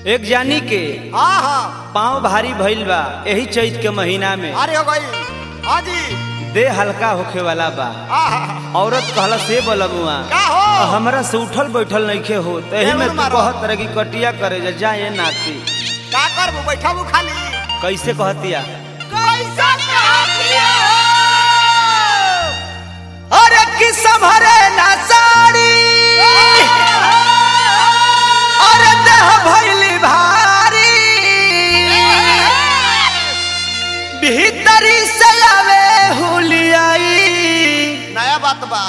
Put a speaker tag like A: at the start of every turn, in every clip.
A: एक जानी के
B: हाँ हाँ
A: पाँव भारी भइल बा यही चैत के महीना में
B: अरे हो गई हाँ जी
A: देह हल्का होखे वाला बा
B: हाँ हाँ
A: औरत कहला से बलबुआ
B: का हो
A: हमरा से उठल बैठल नइखे हो तही में
B: देवर
A: तू
B: मारो।
A: कहत रह कि कटिया करे जा जाए नाती
B: का करबू बैठबू खाली
A: कैसे कहतिया
B: कैसा कहतिया
A: अरे कि संभरे ना साड़ी अरे देह भइली भारी भीतरी से आवे हुलियाई
B: नया बात बा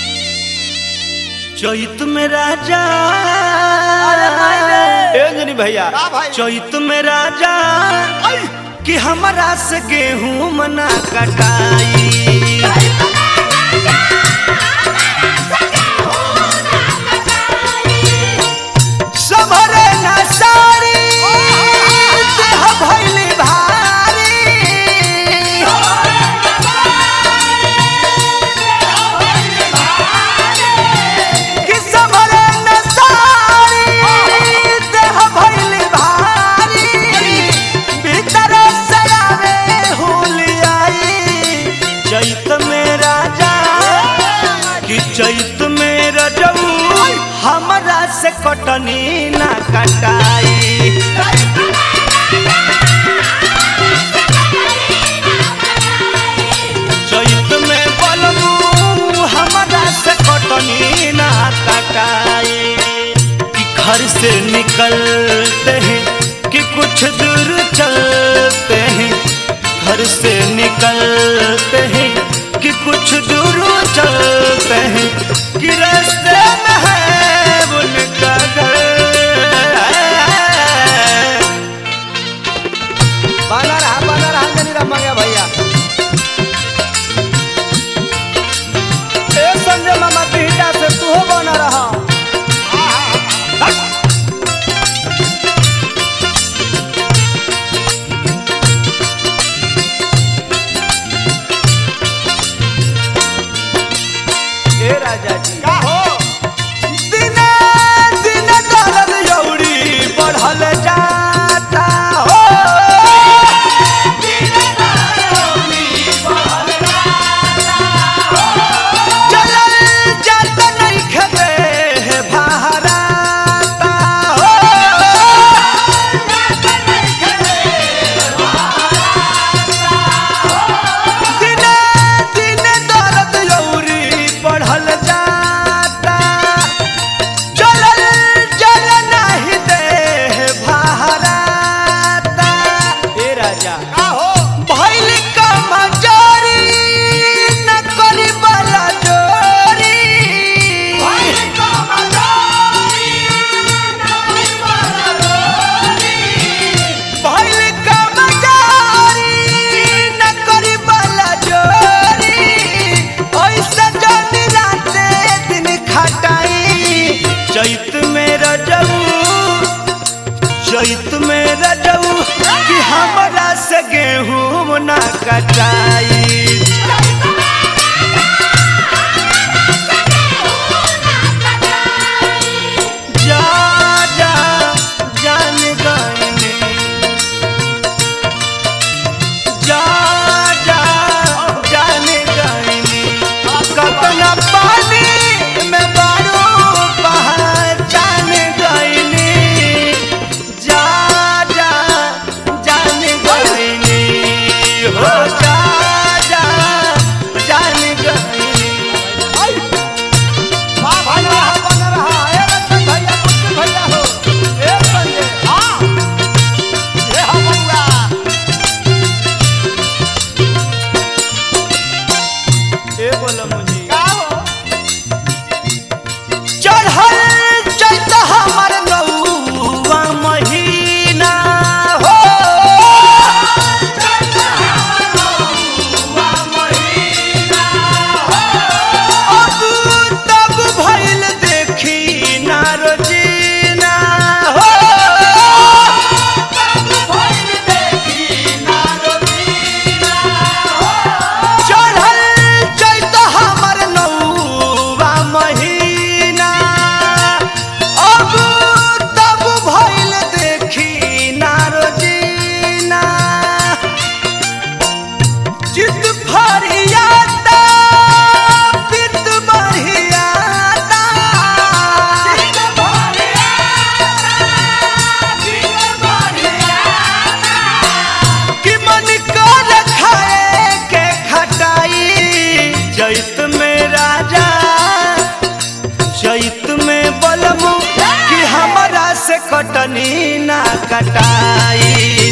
A: चैत में राजा ए अंजनी भैया
B: का भाई?
A: चैत में राजा कि हमरा से गेहूं मना कटाई सबरे ना सारी देह भइली भारी कि सबरे ना सारी देह भइली भारी भीतर से आवे हुलियाई चैत में राजा कि चैत में रजऊ हमरा से कटनी ना कटाई चैत में बलबू हमरा से कटनी ना कटाई कि घर से निकलते हैं कि कुछ दूर चलते हैं घर से निकलते हैं कि कुछ दूर चलते हैं कि रास्ते में है उनका घर बना रहा बना रहा जनी रमा गया भैया ए संजय मामा बिहटा से तू हो बना रहा ए राजा जी
B: का हो
A: दिने दिने दर्द यौरी बढ़ल जाता हो चलल जात नइखे देह बहराता हो दिने दिने दर्द यौरी बढ़ल जाता चलल जल नाही देह बहराता ए राजा
B: का हो
A: भइल कमजोरी न करी बला जोरी भइल कमजोरी न करी बला जोरी ऐसे जनी राते दिन खटाई चैत में रजऊ चैत में रजऊ कि हमरा से गेहूं ना कटाई जा जा जान गईने जा जा जान गईने कतना पानी में बारू पहचान गईने जा जा जान गईने हो जा जा से कटनी ना कटाई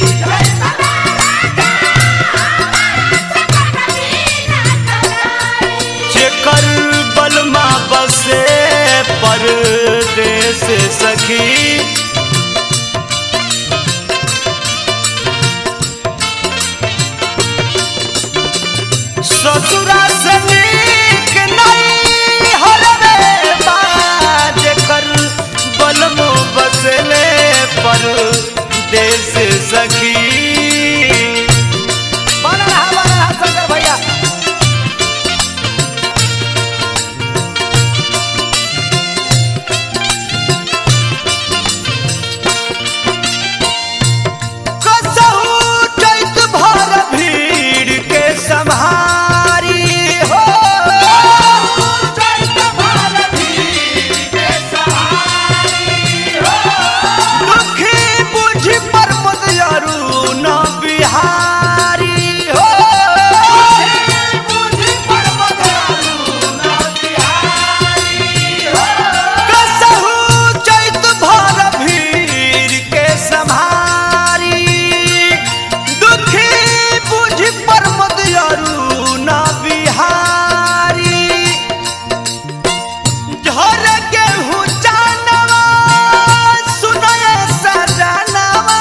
A: जेकर बलमा बसे परदेस सखी ससुरा से नीक नहीं हरवे बा जेकर बलमो बसले परदेस सखी
B: बना रहा बना रहा शंकर भैया
A: कसहु चैत भर भीड़ के सम्हारी हो दुखी बुझी पर्वत अरुण बिहारी हो कसहु चैत भर भीड़ के सम्हारी दुखी बुझी पर्वत अरुण बिहारी झर गेहूं जानवा सुनय सजनवा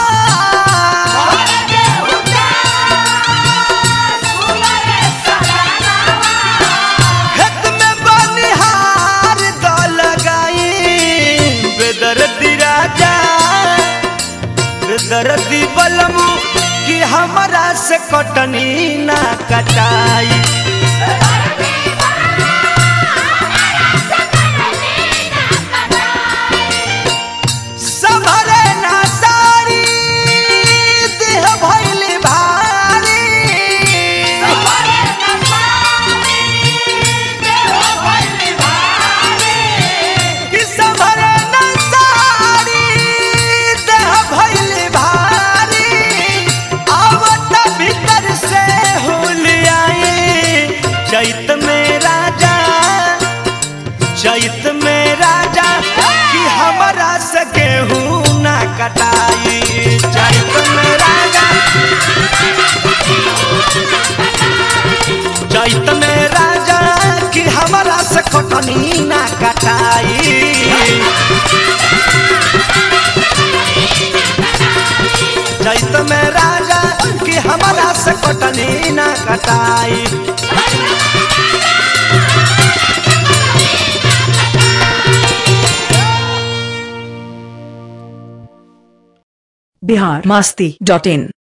A: खेत में बनिहार द लगाई बेदर्दी राजा बेदर्दी बलमू कि हमरा से कटनी ना कटाई संभरे ना सारी देह भइली भारी कि संभरे ना सारी देह भइली भारी आवत भीतर से हुलियाई चैत में राजा चैत में राजा कि हमरा से गेहूं ना कटाई चैत में राजा चैत में राजा कि हमरा से कटनी ना कटाई चैत में राजा कि हमरा से कटनी ना कटाई
C: बिहार मस्ती डॉट इन